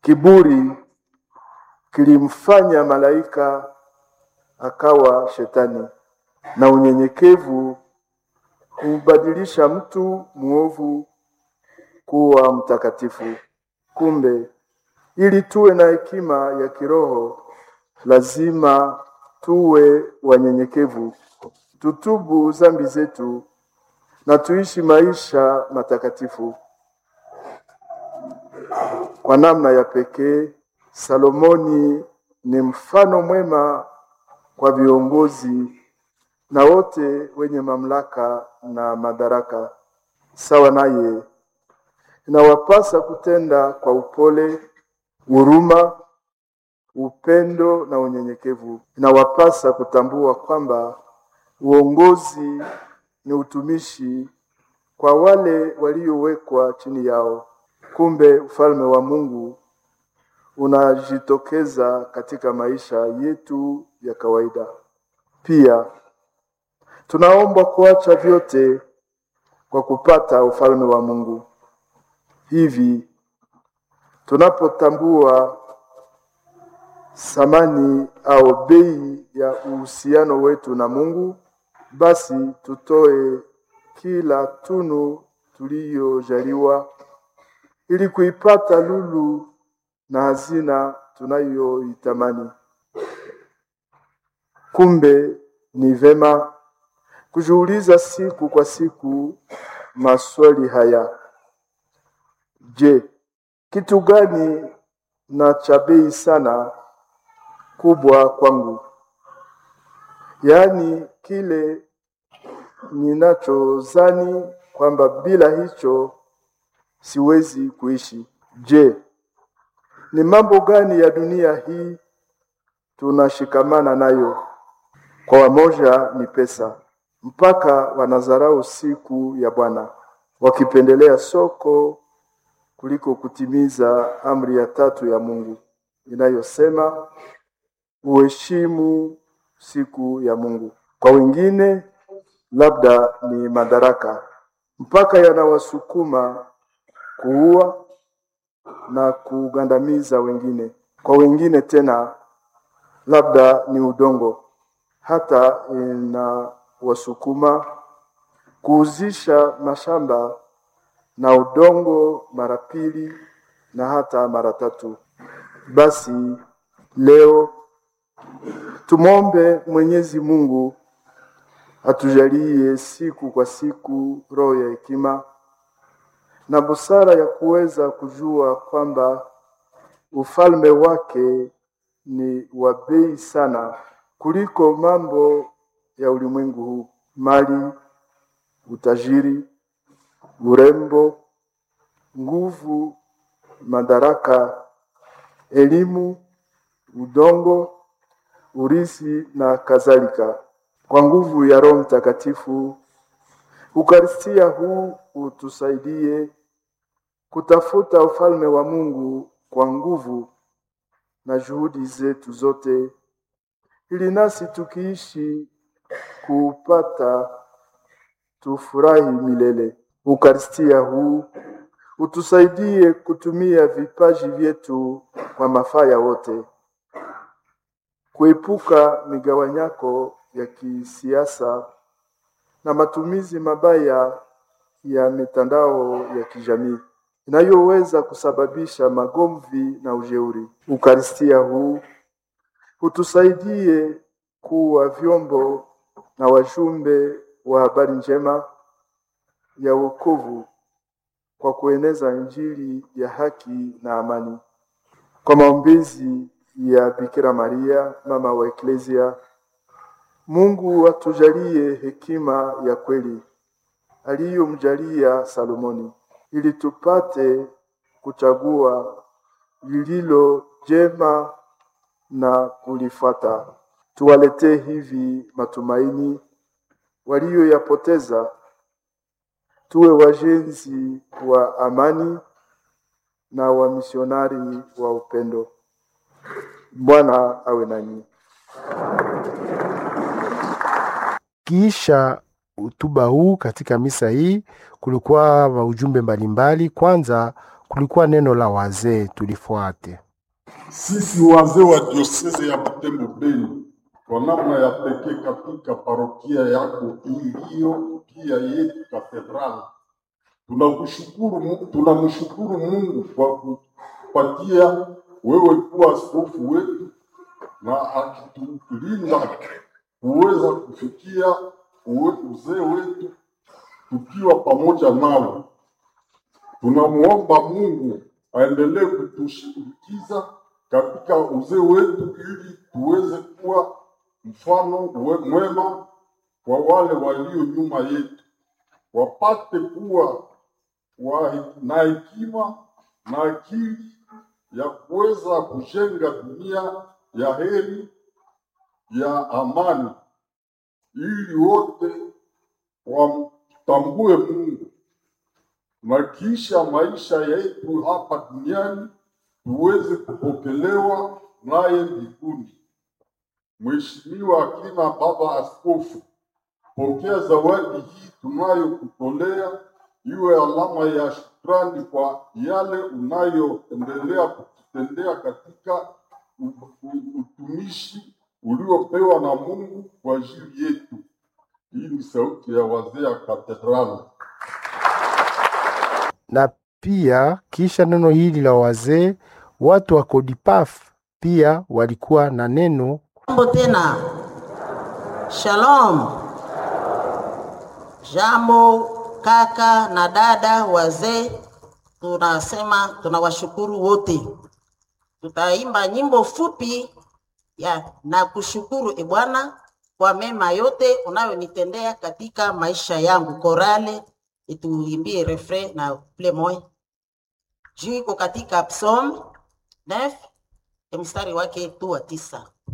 Kiburi kilimfanya malaika akawa shetani, na unyenyekevu humbadilisha mtu mwovu kuwa mtakatifu. Kumbe, ili tuwe na hekima ya kiroho, lazima tuwe wanyenyekevu, tutubu dhambi zetu na tuishi maisha matakatifu. Kwa namna ya pekee, Salomoni ni mfano mwema kwa viongozi na wote wenye mamlaka na madaraka. Sawa naye, inawapasa kutenda kwa upole, huruma, upendo na unyenyekevu. Inawapasa kutambua kwamba uongozi ni utumishi kwa wale waliowekwa chini yao. Kumbe ufalme wa Mungu unajitokeza katika maisha yetu ya kawaida. Pia tunaombwa kuacha vyote kwa kupata ufalme wa Mungu. Hivi tunapotambua thamani au bei ya uhusiano wetu na Mungu, basi tutoe kila tunu tuliyojaliwa ili kuipata lulu na hazina tunayoitamani. Kumbe ni vema kujiuliza siku kwa siku maswali haya: Je, kitu gani na cha bei sana kubwa kwangu? Yaani kile ninachozani kwamba bila hicho siwezi kuishi. Je, ni mambo gani ya dunia hii tunashikamana nayo? Kwa wamoja ni pesa, mpaka wanadharau siku ya Bwana, wakipendelea soko kuliko kutimiza amri ya tatu ya Mungu inayosema uheshimu siku ya Mungu. Kwa wengine labda ni madaraka, mpaka yanawasukuma kuua na kugandamiza wengine. Kwa wengine tena labda ni udongo, hata inawasukuma kuuzisha mashamba na udongo mara pili na hata mara tatu. Basi leo tumwombe Mwenyezi Mungu atujalie siku kwa siku roho ya hekima na busara ya kuweza kujua kwamba ufalme wake ni wa bei sana kuliko mambo ya ulimwengu huu: mali, utajiri, urembo, nguvu, madaraka, elimu, udongo, urithi na kadhalika. Kwa nguvu ya Roho Mtakatifu, Ukaristia huu utusaidie kutafuta ufalme wa Mungu kwa nguvu na juhudi zetu zote, ili nasi tukiishi kuupata tufurahi milele. Ukaristia huu utusaidie kutumia vipaji vyetu kwa mafaa ya wote, kuepuka migawanyako ya kisiasa na matumizi mabaya ya mitandao ya kijamii inayoweza kusababisha magomvi na ujeuri. Ukaristia huu utusaidie kuwa vyombo na wajumbe wa habari njema ya wokovu kwa kueneza Injili ya haki na amani. Kwa maombezi ya Bikira Maria, mama wa Eklesia, Mungu atujalie hekima ya kweli aliyomjalia Salomoni, ili tupate kuchagua lililo jema na kulifuata. Tuwaletee hivi matumaini walioyapoteza, tuwe wajenzi wa amani na wamisionari wa upendo. Bwana awe nanyi. Kisha hotuba huu katika misa hii kulikuwa maujumbe mbalimbali. Kwanza kulikuwa neno la wazee tulifuate. Sisi wazee wa dioseze ya Butembo Beni, kwa namna ya pekee katika parokia yako iliyo pia yetu katedrali, tunakushukuru, Mu- tunamshukuru Mungu kwa kupatia wewe kuwa askofu wetu na akitulinda kuweza kufikia uwe- uzee wetu tukiwa pamoja nawe. Tunamwomba Mungu aendelee kutushindikiza katika uzee wetu ili tuweze kuwa mfano we- mwema kwa wale walio nyuma yetu, wapate kuwa wa, na hekima na akili ya kuweza kujenga dunia ya heri ya amani, ili wote wamtambue Mungu na kisha maisha yetu hapa duniani tuweze kupokelewa naye mbinguni. Mheshimiwa akina Baba Askofu, pokea zawadi hii tunayokutolea iwe alama ya shukrani kwa yale unayoendelea kututendea katika u- u- utumishi uliopewa na Mungu kwa ajili yetu. Hii ni sauti ya wazee ya katedrali. Na pia kisha neno hili la wazee, watu wa Kodipaf pia walikuwa na neno Jambo tena, shalom. Jambo kaka na dada wazee, tunasema tunawashukuru wote. Tutaimba nyimbo fupi ya na kushukuru e Bwana kwa mema yote unayonitendea katika maisha yangu. Korale ituimbie refrain na ple moya juu iko katika Psalm 9 mstari wake tu wa tisa.